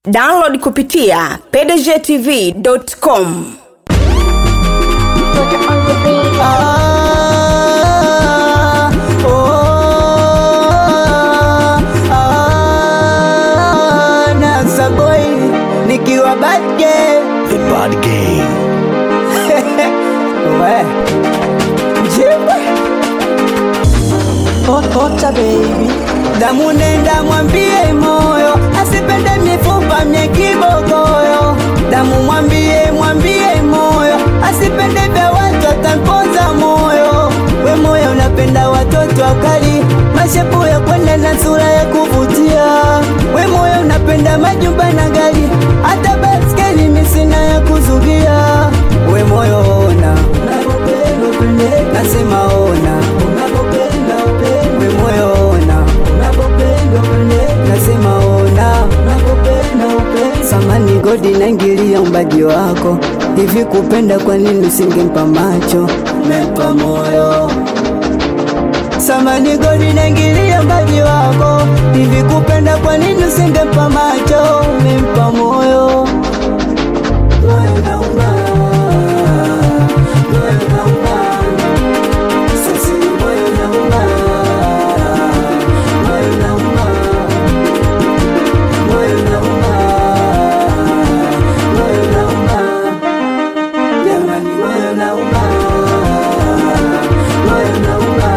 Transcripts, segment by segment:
download kupitia pdgtv.com Ah, oh, ah, Nasa boy nikiwa bad girl. The Bad Gang. We. Jiwe. Ota baby damu nenda mwambie moyo asipende mifupa mye kibogoyo damu mwambie mwambie moyo asipende vya watu atamponza moyo we moyo unapenda watoto wakali mashepu ya kwenda na sura ya kuvutia we moyo unapenda majumba na gari hata baskeli misina ya kuzugia we moyo ona nasema ona we moyo ona nasema ona samani godi naingilia umbaji wako hivi kupenda kwa nini usingempa macho mempa moyo samani godi naingilia umbaji wako hivi kupenda kwa nini usingempa macho mempa moyo moyo nauma moyo nauma sisi moyo nauma moyo nauma moyo nauma moyo nauma jamani moyo nauma moyo nauma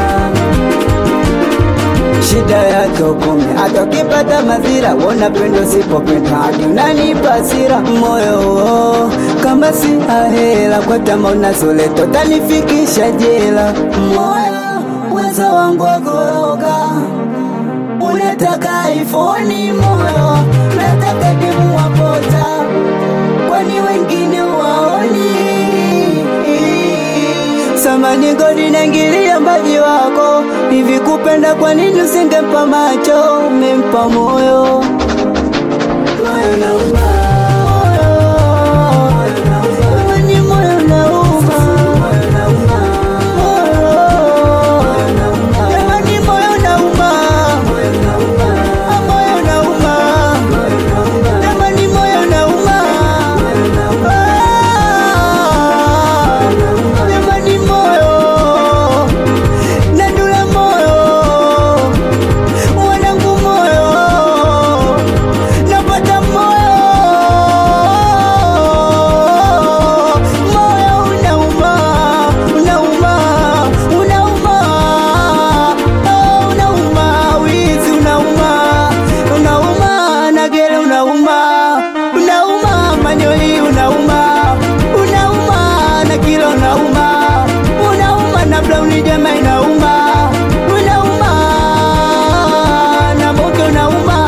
shida yake ukome hata ukipata madhira wona pendo sipopenda hadi unanipa hasira moyo kama si ahela kwa tama unazoleto tanifikisha jela moyo uwezo wangu wakoroga unataka ifoni moyo nataka dimu wapota kwani wengine waoni samani godi naingilia mbaji wako hivi kupenda kwa nini usingempa macho umempa moyo moyo nauma Jamani, moyo nauma. Jamani, moyo nauma. Ah, moyo nauma. Jamani, moyo nauma. Ah, jamani, moyo. Nandula moyo. Wanangu moyo. Napata moyo. Moyo unauma, unauma, unauma. Oh, unauma, wizi unauma, unauma, nagere unauma, unauma, manyoli unauma, unauma, na kilo unauma, unauma, na blauni jama inauma, unauma, na moke unauma.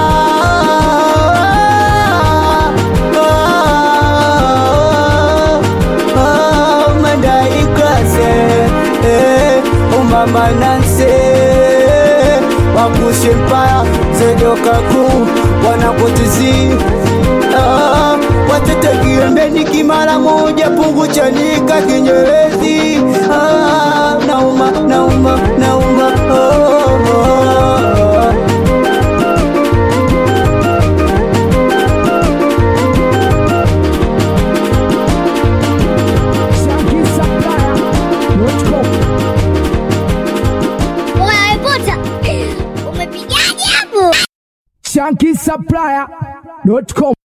Oh, oh, madai klase eh, umama nanse wakushe mpaya zedokaku wanakotizi ah, watetekiembeni kimara moja pungu chanika kinyerezi ah, nauma nauma nauma oh, oh. Unaripota umepigaje hapo? Shanky Supplier.com